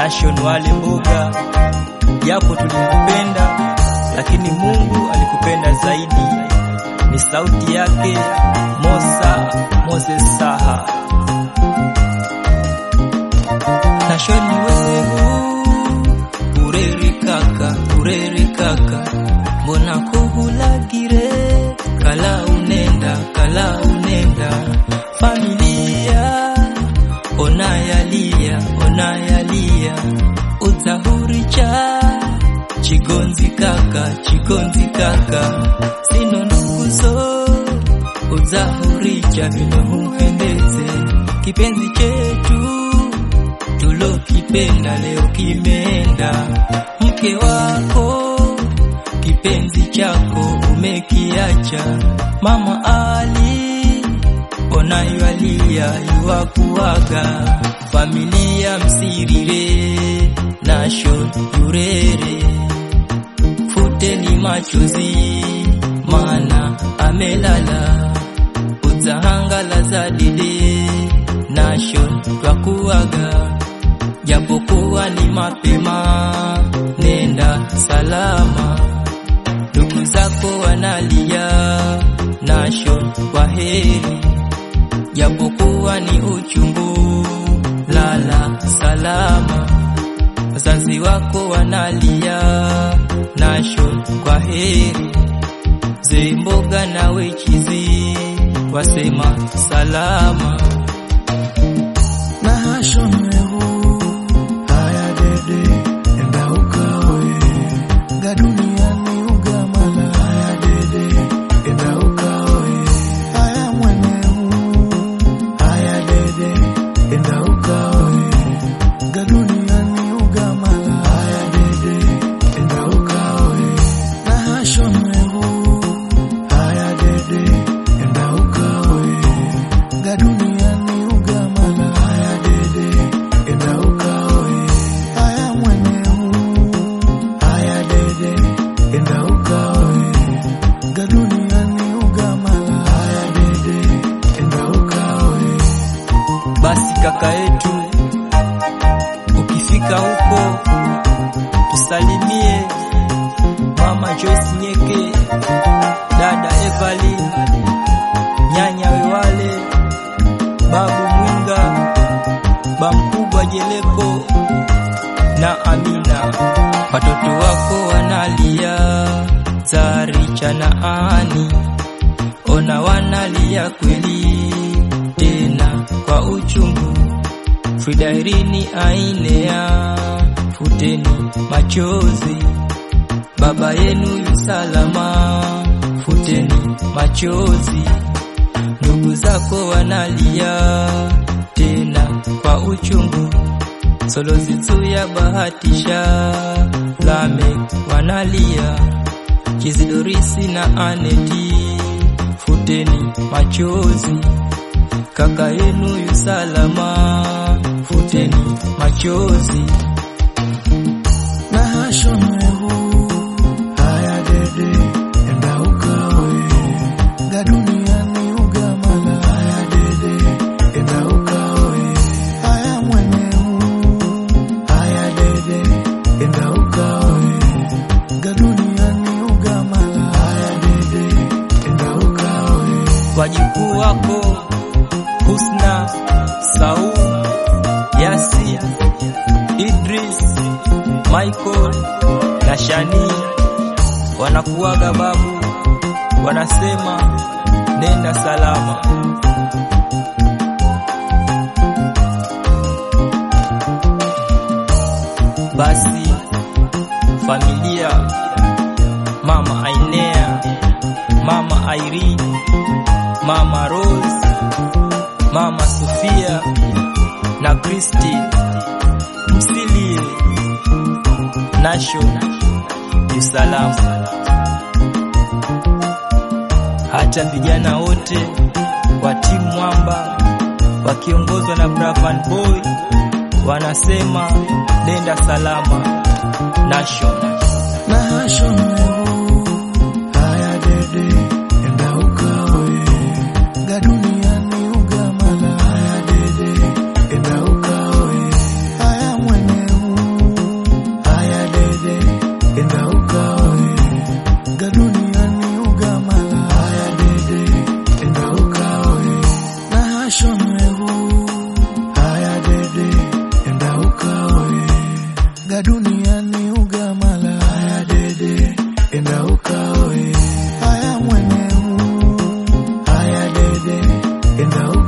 Nation wale mboga, japo tulikupenda, lakini Mungu alikupenda zaidi. Ni sauti yake Mosa Moses Saha. Nation wewe ureri kaka, ureri kaka, mbona kuhulagire kala unenda, kala unenda familia onayalia, onayalia udzahuricha chigonzi kaka, chigonzi kaka sino nduguzo udzahuricha vinohuhendeze kipenzi chetu tulokipenda leo kimeenda, mke wako kipenzi chako umekiacha. Mama Ali onaywalia yuwakuwaga, familia msirire Nation yurere, futeni machozi mana amelala, udzahangala za dide Nation twakuwaga japokuwa ni mapema, nenda salama. Ndugu zako wanalia, Nation kwa heri, japokuwa ni uchungu, lala salama. Wazazi wako wanalia, Nation kwa heri, Zemboga na wechizi wasema salama. Nation wewe haya dede enda ukawe ga duniani ugamala haya dede enda ukawe haya mweneu haya dede enda ukawe ga duniani ugamala haya dede enda ukawe Nation wewe haya dede enda ukawe ga duniani ugamala haya dede enda ukawe haya mweneu haya dede enda ukawe ga duniani ugamala haya dede enda ukawe Basi kaka yetu, ukifika huko tusalimie mama Joyce Nyeke, dada Evelyn, nyanya Wewale, babu Mwinga, bamkubwa Jeleko na Amina. Watoto wako wanalia, Zaricha na Ani, ona wanalia kweli tena kwa uchungu. Frida Irini Ainea, futeni machozi, baba yenu yu salama, futeni machozi. Ndugu zako wanalia tena kwa uchungu, Solozitu ya bahatisha, Lame wanalia, Kizidorisi na Aneti, futeni machozi kaka yenu yu salama, futeni machozi. Nation wewe haya dede enda ukawe ga duniani ugamala haya dede enda ukawe haya mweneu haya dede enda ukawe ga duniani ugamala haya dede enda ukawe Wajukuu wako Husna, Saul, Yasin, Idris, Michael na Shani wanakuaga babu, wanasema nenda salama. Basi familia, mama Ainea, mama Irene, mama Rose, mama Sofia na Kristi, msilie Nation usalama. Hata vijana wote wa timu Mwamba wakiongozwa na Bravan Boy wanasema nenda salama Nation. Nation wewe haya dede enda ukawe ga duniani ugamala haya dede enda ukawe haya mweneu enda